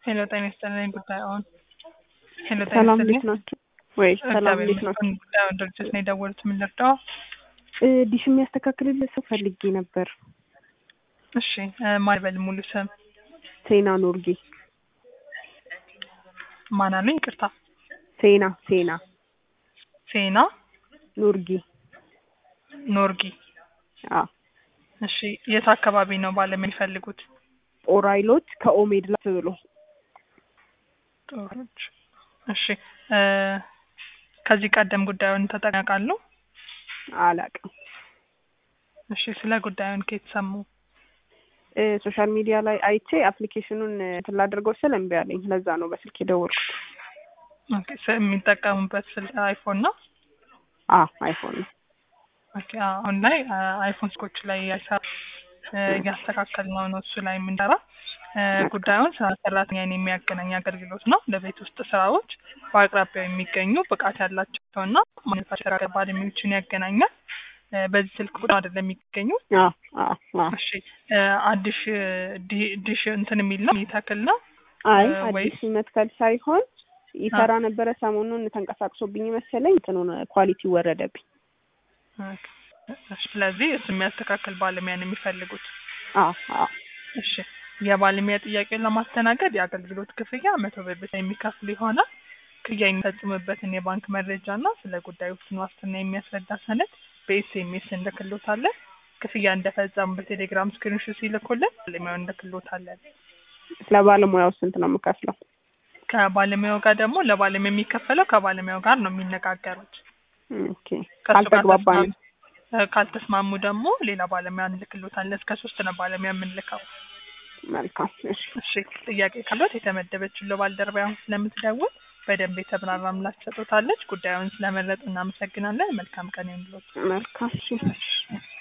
ሄሎ ጤና ይስጥልኝ ጉዳዩን ሄሎ ጤና ሰላም ይስጥልኝ እንዴት ናችሁ? ወይ ሰላም እግዚአብሔር እንዴት ናችሁ? ይመስገን ጉዳዩን ድርጅት ነው የደወሉት ምን ልርዳው እ ዲሽ የሚያስተካክልልህ ሰው ፈልጌ ነበር። እሺ እ ማን ይበል ሙሉ ስም ሴና ኖርጌ። ማን አሉኝ ይቅርታ ሴና ሴና ሴና ኖርጌ። ኖርጊ አዎ እሺ የት አካባቢ ነው ባለም የሚፈልጉት ጦር ኃይሎች ከኦሜድ ላፍ ብሎ ጦሮች እሺ እ ከዚህ ቀደም ጉዳዩን ተጠናቃሉ አላውቅም። እሺ ስለ ጉዳዩን ከየት ሰሙ እ ሶሻል ሚዲያ ላይ አይቼ አፕሊኬሽኑን እንትን ላደርገው ስል እምቢ አለኝ። ለዛ ነው በስልክ የደወልኩት። ኦኬ ስ- የሚጠቀሙበት ስልክ አይፎን ነው አ አይፎን ነው። ኦኬ አሁን ላይ አ- አይፎን ስልኮች ላይ ያሳ- እ እያስተካከል ነው ነው እሱ ላይ የምንሰራ እ ጉዳዩን ስራ ሰራተኛን የሚያገናኝ አገልግሎት ነው። ለቤት ውስጥ ስራዎች በአቅራቢያው የሚገኙ ብቃት ያላቸው እና ማኑፋክቸር ባለሙያዎችን ያገናኛል። እ በዚህ ስልክ ቁጥር አይደለም የሚገኙ አ አ አ እሺ እ አዲሽ ዲ- ዲሽ እንትን የሚል ነው የሚተክል ነው አይ እ ወይስ አዲስ መትከል ሳይሆን ይሰራ ነበረ። ሰሞኑን ተንቀሳቅሶብኝ መሰለኝ እንትኑን ኳሊቲ ወረደብኝ። ኦኬ። እሺ፣ ስለዚህ እሱ የሚያስተካክል ባለሙያ ነው የሚፈልጉት። አ አ እሺ የባለሙያ ጥያቄውን ለማስተናገድ የአገልግሎት ክፍያ መቶ ብር ብቻ የሚከፍል ይሆናል። ክፍያ የሚፈጽምበትን የባንክ መረጃ እና ስለ ጉዳዩ ውስን ዋስትና የሚያስረዳ ሰነድ በኤስኤምኤስ እንልክሎታለን። ክፍያ እንደፈጸሙ በቴሌግራም ስክሪንሾት ሲልኩልን ባለሙያውን እንልክሎታለን። ለባለሙያው ስንት ነው የምከፍለው? ከባለሙያው ጋር ደግሞ ለባለሙያ የሚከፈለው ከባለሙያው ጋር ነው የሚነጋገሩት። ኦኬ ከእሱ ጋር ካልተግባባንም ተስማሙ- እ ካልተስማሙ ደግሞ ሌላ ባለሙያ እንልክሎታለን። እስከ ሶስት ነው ባለሙያ የምንልከው። መልካም እሺ እሺ ጥያቄ ካለት የተመደበችው ለባልደረባ አሁን ስለምትደውል በደንብ የተብራራ ምላሽ ሰጥታለች። ጉዳዩን ስለመረጡ እናመሰግናለን። መልካም ቀን ይሁንልዎት። መልካም እሺ እሺ